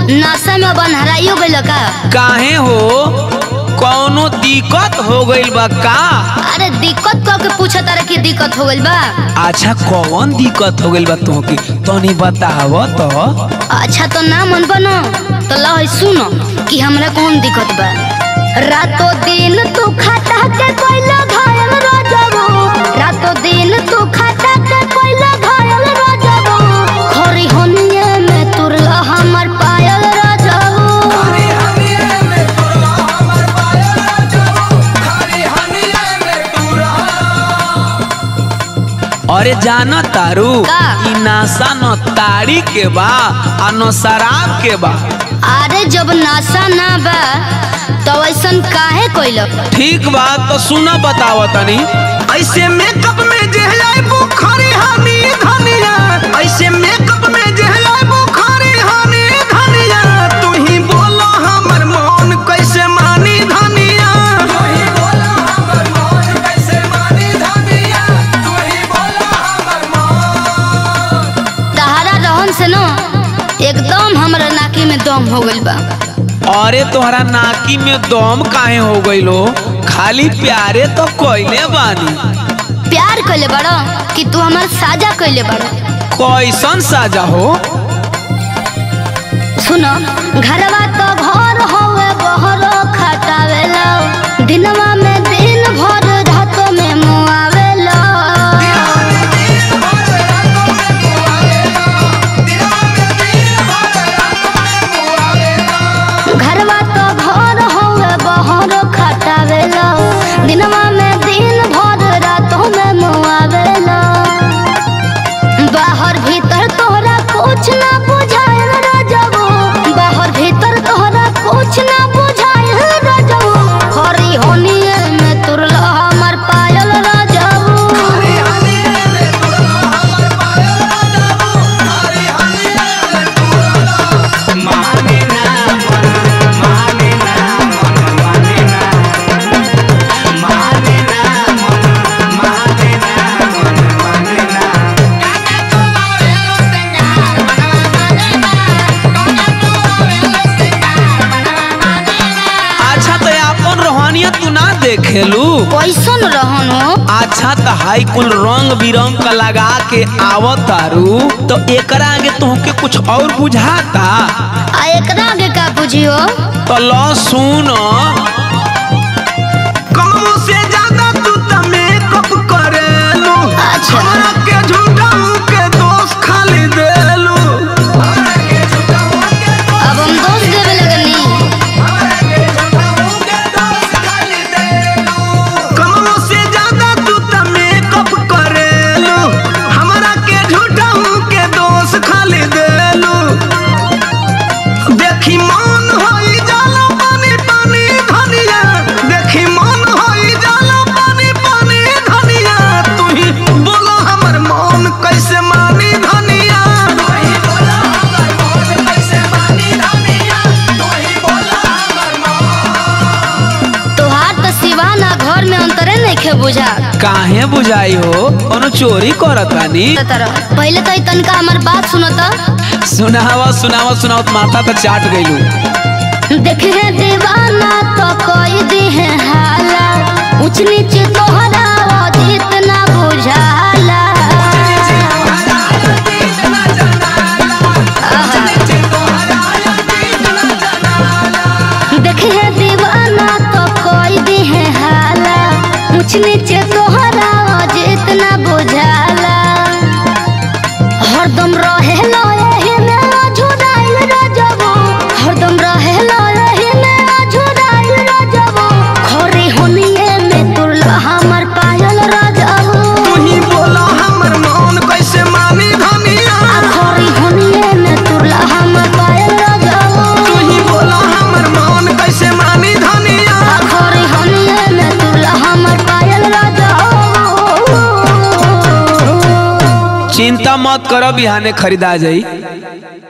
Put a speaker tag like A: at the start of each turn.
A: नासा में बन्हराइयो गइल का
B: काहे हो कौनो दिक्कत हो गइल बा का
A: अरे दिक्कत कह के पूछा तारा की दिक्कत हो गइल बा
B: अच्छा कौन दिक्कत हो गइल बा तोहके तनी बताव तो
A: अच्छा तो ना मन बनो तो लो है सुनो कि हमरा कौन दिक्कत बा रातों दिन तू खाता के कोइला घायल रोजबो रातों दिन तू खाता के कोइला घायल रोजबो खरी होनिए में तुरला हमर पायल रोजबो
B: अरे जाना तारू
A: का?
B: ई नासा न ताड़ी के बा आ न शराब के बा
A: अरे जब नशा ना बा तो ऐसन काहे कोइला
B: ठीक बा तो सुना बताव तनी ऐसे मेकअप में जहलाई बुखारी हानि धनिया ऐसे मेकअप में जहलाई बुखारी हानि धनिया तू ही बोला हमर मन कैसे मानी धनिया
A: तहारा रहन से न एकदम हमरा नाकी में दम हो गइल बा
B: अरे तोहरा नाकी में दम काहे हो गइलो खाली प्यारे तो कोइले बानी
A: प्यार कइले बड़ो कि तू हमार साजा कइले बड़ो
B: कैसन साजा हो
A: सुनो घरवा तो घर होवे बहरो खटावेलो दिनवा में दिन भर रातों में मुआवेलो घरवा तो घर होवे बहरो खटावेलो दिनवा में दिन भर रातों में मुआवेलो बाहर भीतर तोहरा कुछ ना बुझायल राजबो बाहर भीतर तोहरा कुछ ना बुझायल राजबो खरी होनिए में तुरला हमर पायल राजबो
B: अच्छा तो अपन रोहनिया तू ना देखेलू
A: कैसन रहन हो
B: अच्छा तो हाई कुल रंग बिरंग का लगा के आवत तारू तो एकरा आगे तुहके कुछ और बुझाता
A: आ एकरा आगे का बुझियो
B: तो लो सुन कमो से ज्यादा तू त मेकअप करेलू
A: अच्छा।
B: हमरा के झूठा के दोस्त खाली देलू
A: अब हम दोस्त देवे लगनी
B: कमो से ज्यादा तू त मेकअप करेलू हमरा के झूठा के दोस्त खाली देलू देखी मन होई जाला पानी पानी धनिया देखी मन होई जाला पानी पानी धनिया तू ही बोलो हमर मन कैसे मानी धनिया
A: तोहार तो सिवाना घर में अंतरे नहीं खे बुझा
B: काहे बुझाई हो कोनो चोरी करतानी
A: तरह पहले तो ई तनका हमार बात सुनो तो
B: सुनावा सुनावा सुनावत माथा तो चाट गइलू
A: देखे दीवाना तो कोई दी है हाला ऊंच नीच तोहरा अजीत ना बुझाला देखे दीवाना तो कोई दी है हाला ऊंच नीच तोहरा अजीत ना बुझाला हरदम रहे एही में अझुराइल रजबो हरदम रहे एही में अझुराइल रजबो खरी होनिए में तुरला हमर पायल रजबो
B: तू ही बोलो हमर मन कैसे मानी धनिया
A: आ खरी होनिए में तुरला हमर पायल रजबो
B: तू ही बोलो हमर मन कैसे मानी धनिया
A: आ खरी होनिए में तुरला हमर पायल रजबो
B: चिंता मत करो बिहाने खरीदा जाई